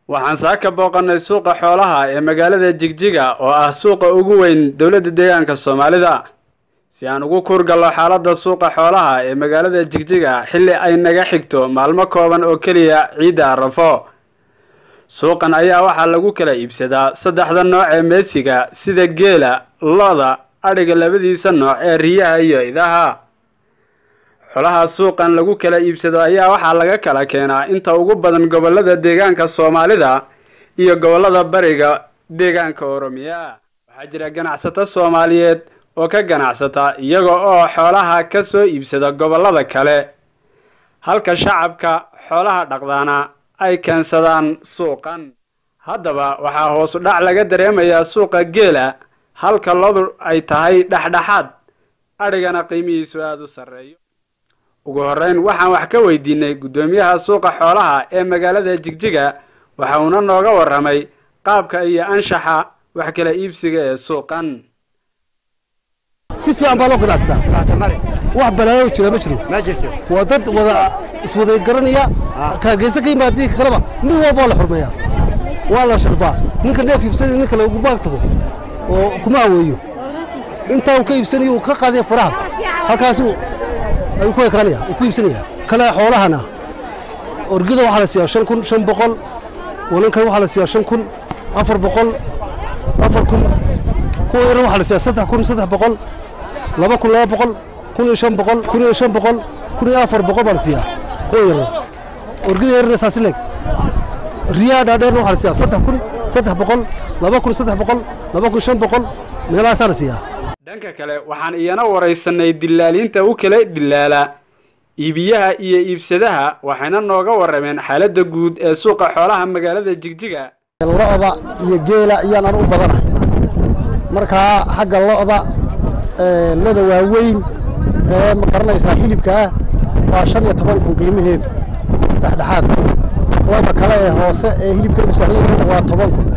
waxaan saaka booqannay suuqa xoolaha ee magaalada jigjiga oo ah suuqa ugu weyn dowladda deegaanka soomaalida si aan ugu kuurgallo xaaladda suuqa xoolaha ee magaalada jigjiga xilli ay naga xigto maalmo kooban oo keliya ciidda arafo suuqan ayaa waxaa lagu kala iibsadaa saddexda nooc ee meesiga sida geela lo-da adhiga labadiisa nooc ee riyaha iyo idaha xolaha suuqan lagu kala iibsado ayaa waxaa laga kala keenaa inta ugu badan gobollada deegaanka soomaalida iyo gobollada bariga deegaanka oromiya waxaa jira ganacsato soomaaliyeed oo ka ganacsata iyaga oo xoolaha ka soo iibsada gobollada kale halka shacabka xoolaha dhaqdaana ay keensadaan suuqan haddaba waxaa hoosu dhac laga dareemayaa suuqa geela halka lodu ay tahay dhexdhexaad adhigana qiimihiisu aada u sarreeyo ugu horreyn waxaan wax ka weydiinay guddoomiyaha suuqa xoolaha ee magaalada jigjiga waxa uuna nooga warramay qaabka iyo anshaxa wax kala iibsiga ee suuqan si fiican baa loo ganacsadaa wax balaayo jira ma jiro waa dad wada iswada garanaya kaageysa ka yimaadii kaleba mid walba waa la xurmeeyaa waa la sharfaa ninka neef iibsanaya nin kale ugu baag tago oo kuma aweeyo intaa uu ka iibsanayo uu ka qaadaya faraha halkaasu ayuu ku ekaanaya uu ku iibsanaya kale xoolahana orgida waxaa la siiyaa shan kun shan boqol walankan waxaa la siiyaa shan kun afar boqol afar kun kuwa yaran waxaa la siiyaa saddex kun saddex boqol laba kun laba boqol kun iyo shan boqol kun iyo shan boqol kun iyo afar boqol baa la siiyaa kuwa yaran orgida yarana saasi leeg riyaha dhaadheerna waxaa la siiyaa saddex kun saddex boqol laba kun saddex boqol laba kun shan boqol meelahaasaa la siiyaa dhanka kale waxaan iyana waraysanay dillaaliinta u kala dillaala iibiyaha iyo iibsadaha waxayna nooga warrameen xaaladda guud ee suuqa xoolaha magaalada jigjiga lo'da iyo geela ayaan anu u badanahay markaa xagga lo'da loda waaweyn ee ma garanaysaa hilibka ah waa shan iyo toban kun qiimaheedu dhexdhexaad loda kale ee hoose ee hilibkeedu sahlan yahay waa toban kun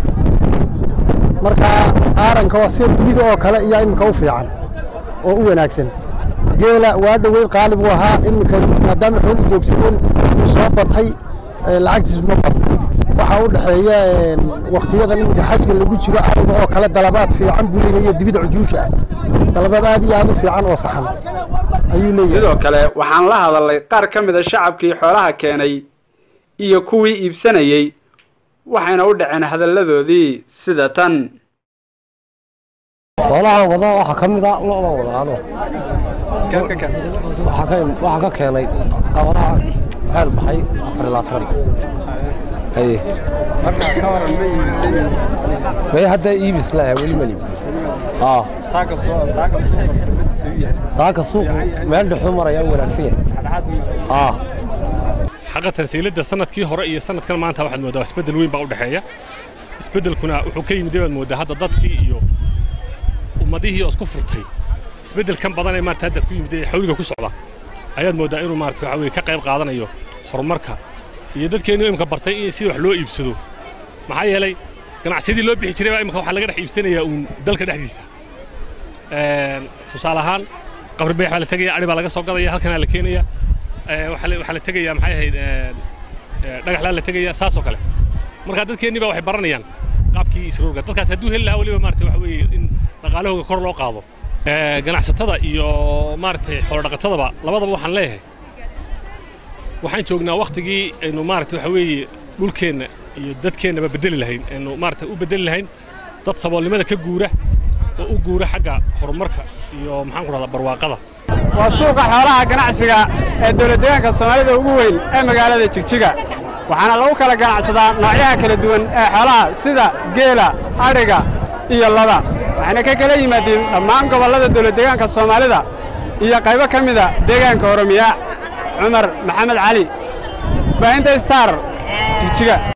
markaa aaranka waa sida dunida oo kale iyaa iminka u fiican oo u wanaagsan geela waa dhaweyd qaalib uu ahaa iminka maadaama xoog u doogsadeen uu soo batay lacagtiisu ma badno waxaa u dhexeeya wakhtiyada iminka xajka lagu jiro ariga oo kale dalabaad fiican buu leeyahay iyo dibida cujuusha ah dalabaad aad iyo aad u fiican oo saxan ayuu leeyahay sidoo kale waxaan la hadalnay qaar ka mid a shacabkii xoolaha keenay iyo kuwii iibsanayey waxayna u dhaceen hadalladoodii sida tan xoolaha wada waxaa ka mid a lo'da wadaano waxaan ka keenay qabadaha xeel baxay afar iyo labaatan haye may hadda iibis laha weli ma liib saaka suuq meel dhexuu maraya u wanaagsan yahay xaqa tansiiladda sanadkii hore iyo sanadkan maanta waxaad mooddaa isbeddel weyn baa u dhexeeya isbeddelkuna wuxuu ka yimid baad mooddaa hadda dadkii iyo ummadihii oo isku furtay isbeddelkan badan ee maarata hadda ku yimid ee xawliga ku socda ayaad mooddaa inuu maarata waxa weye ka qayb qaadanayo horumarka iyo dadkeennu imika bartay in si wax loo iibsado maxaa yeelay ganacsiyadii loo bixi jiray baa imika waxaa laga dhex iibsanayaa uun dalka dhexdiisa tusaale ahaan qabri beex baa la tegaya adhi baa laga soo gadaya halkanaa la keenaya waxaa la tegayaa maxay ahayd dhagaxlaa la tegaya saasoo kale marka dadkeennii baa waxay baranayaan qaabkii isroorga dadkaas hadduu heli lahaa weliba maarata waxa weeye in dhaqaalahooga kor loo qaado ganacsatada iyo maaragtay xoolodhaqatadaba labadaba waxaan leeyahay waxaan joognaa wakhtigii aynu maarata waxa weeye dhulkeenna iyo dadkeennaba bedeli lahayn aynu maarata u bedeli lahayn dad saboolnimada ka guura oo u guura xagga horumarka iyo maxaan ku dhahdaa barwaaqada waa suuqa xoolaha ganacsiga ee dowladdeegaanka soomaalida ugu weyn ee magaalada jigjiga waxaana lagu kala ganacsadaa noocyaha kala duwan ee xoolaha sida geela adhiga iyo lada waxayna ka kala yimaadeen dhammaan gobollada dowladdeegaanka soomaalida iyo qaybo ka mida deegaanka oromiya cumar maxamed cali baahinta star jigjiga